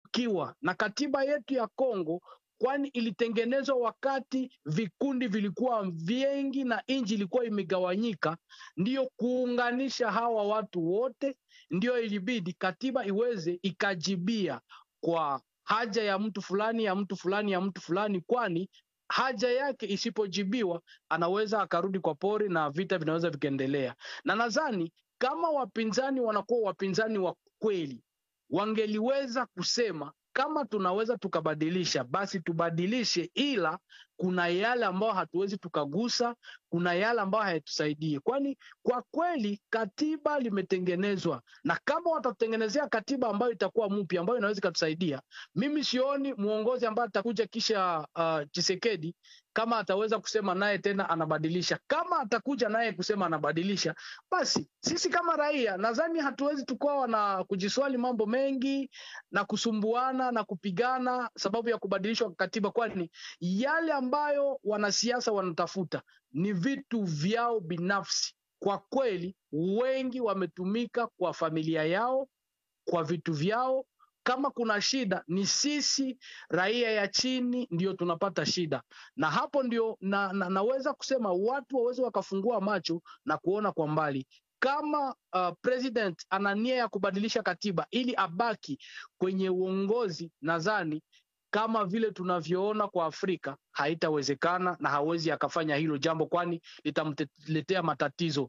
kiwa na katiba yetu ya Kongo, kwani ilitengenezwa wakati vikundi vilikuwa vingi na nchi ilikuwa imegawanyika, ndiyo kuunganisha hawa watu wote, ndiyo ilibidi katiba iweze ikajibia kwa haja ya mtu fulani ya mtu fulani ya mtu fulani, kwani haja yake isipojibiwa anaweza akarudi kwa pori na vita vinaweza vikaendelea. Na nadhani kama wapinzani wanakuwa wapinzani wa kweli, wangeliweza kusema kama tunaweza tukabadilisha, basi tubadilishe, ila kuna yale ambayo hatuwezi tukagusa, kuna yale ambayo hayatusaidie, kwani kwa kweli katiba limetengenezwa, na kama watatutengenezea katiba ambayo itakuwa mpya ambayo inaweza ikatusaidia, mimi sioni mwongozi ambaye atakuja kisha uh, Chisekedi kama ataweza kusema naye tena anabadilisha. Kama atakuja naye kusema anabadilisha, basi sisi kama raia nadhani hatuwezi tukawa na kujiswali mambo mengi na kusumbuana na kupigana sababu ya kubadilishwa kwa katiba, kwani yale ambayo wanasiasa wanatafuta ni vitu vyao binafsi. Kwa kweli, wengi wametumika kwa familia yao, kwa vitu vyao. Kama kuna shida, ni sisi raia ya chini ndio tunapata shida, na hapo ndio na, na, naweza kusema watu waweze wakafungua macho na kuona kwa mbali kama uh, president ana nia ya kubadilisha katiba ili abaki kwenye uongozi, nadhani kama vile tunavyoona kwa Afrika haitawezekana na hawezi akafanya hilo jambo, kwani litamletea matatizo.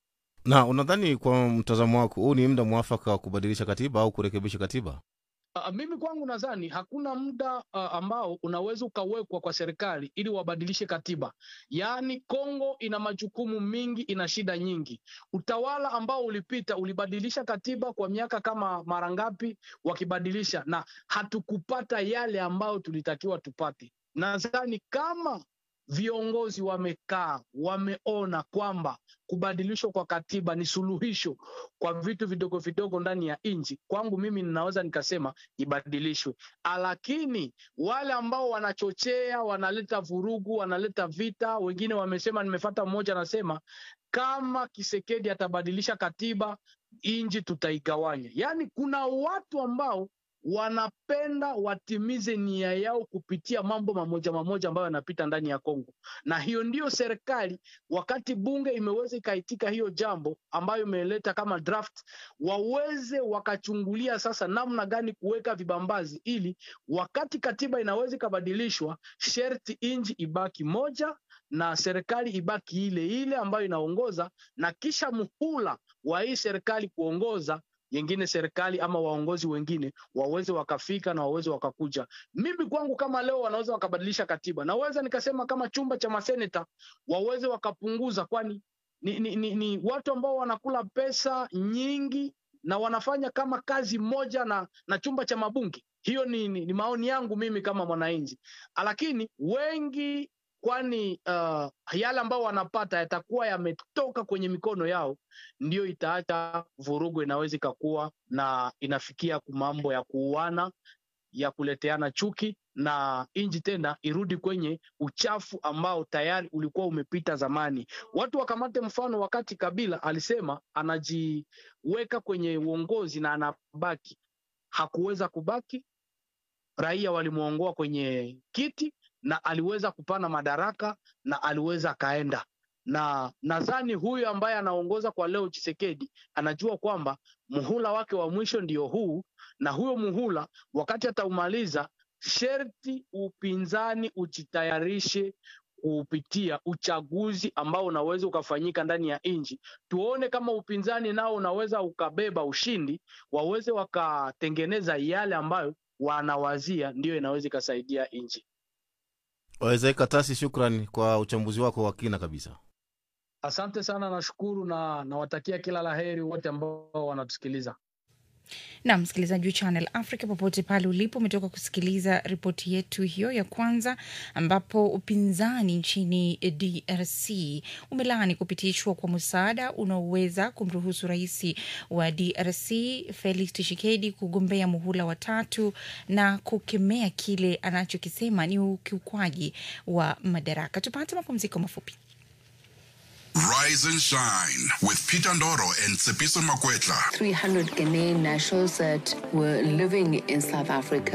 Na unadhani kwa mtazamo wako huu ni muda mwafaka wa kubadilisha katiba au kurekebisha katiba? Uh, mimi kwangu nadhani hakuna muda uh, ambao unaweza ukawekwa kwa serikali ili wabadilishe katiba. Yaani Kongo ina majukumu mingi, ina shida nyingi. Utawala ambao ulipita ulibadilisha katiba kwa miaka kama mara ngapi, wakibadilisha na hatukupata yale ambayo tulitakiwa tupate. Nadhani kama viongozi wamekaa wameona kwamba kubadilishwa kwa katiba ni suluhisho kwa vitu vidogo vidogo ndani ya nchi, kwangu mimi ninaweza nikasema ibadilishwe. Lakini wale ambao wanachochea, wanaleta vurugu, wanaleta vita, wengine wamesema, nimefata mmoja anasema kama Kisekedi atabadilisha katiba nchi tutaigawanya. Yaani kuna watu ambao wanapenda watimize nia yao kupitia mambo mamoja mamoja ambayo yanapita ndani ya Kongo, na hiyo ndiyo serikali, wakati bunge imeweza ikaitika hiyo jambo ambayo imeleta kama draft, waweze wakachungulia sasa namna gani kuweka vibambazi, ili wakati katiba inaweza ikabadilishwa, sherti inji ibaki moja na serikali ibaki ile ile ambayo inaongoza, na kisha muhula wa hii serikali kuongoza yengine serikali ama waongozi wengine waweze wakafika na waweze wakakuja. Mimi kwangu kama leo wanaweza wakabadilisha katiba, naweza nikasema kama chumba cha maseneta waweze wakapunguza, kwani ni, ni, ni, ni watu ambao wanakula pesa nyingi na wanafanya kama kazi moja na, na chumba cha mabunge. Hiyo ni, ni, ni maoni yangu mimi kama mwananchi, lakini wengi kwani uh, yale ambao wanapata yatakuwa yametoka kwenye mikono yao, ndiyo itaacha vurugu inaweza ikakuwa na inafikia mambo ya kuuana, ya kuleteana chuki na nchi tena irudi kwenye uchafu ambao tayari ulikuwa umepita zamani. Watu wakamate mfano, wakati Kabila alisema anajiweka kwenye uongozi na anabaki, hakuweza kubaki, raia walimwongoa kwenye kiti na aliweza kupana madaraka na aliweza akaenda, na nadhani huyu ambaye anaongoza kwa leo Chisekedi anajua kwamba muhula wake wa mwisho ndio huu, na huyo muhula wakati ataumaliza, sherti upinzani ujitayarishe kupitia uchaguzi ambao unaweza ukafanyika ndani ya nchi. Tuone kama upinzani nao unaweza ukabeba ushindi, waweze wakatengeneza yale ambayo wanawazia, ndiyo inaweza ikasaidia nchi. Waweza Katasi, shukran kwa uchambuzi wako wa kina kabisa. Asante sana, nashukuru na nawatakia kila laheri wote ambao wanatusikiliza. na msikilizaji wa Channel Africa popote pale ulipo, umetoka kusikiliza ripoti yetu hiyo ya kwanza, ambapo upinzani nchini DRC umelaani kupitishwa kwa msaada unaoweza kumruhusu rais wa DRC Felix Tshisekedi kugombea muhula wa tatu na kukemea kile anachokisema ni ukiukwaji wa madaraka. Tupate mapumziko mafupi. Rise and shine with Peter Ndoro and Tsepiso Makwetla. 300 Ghanaian nationals that were living in South Africa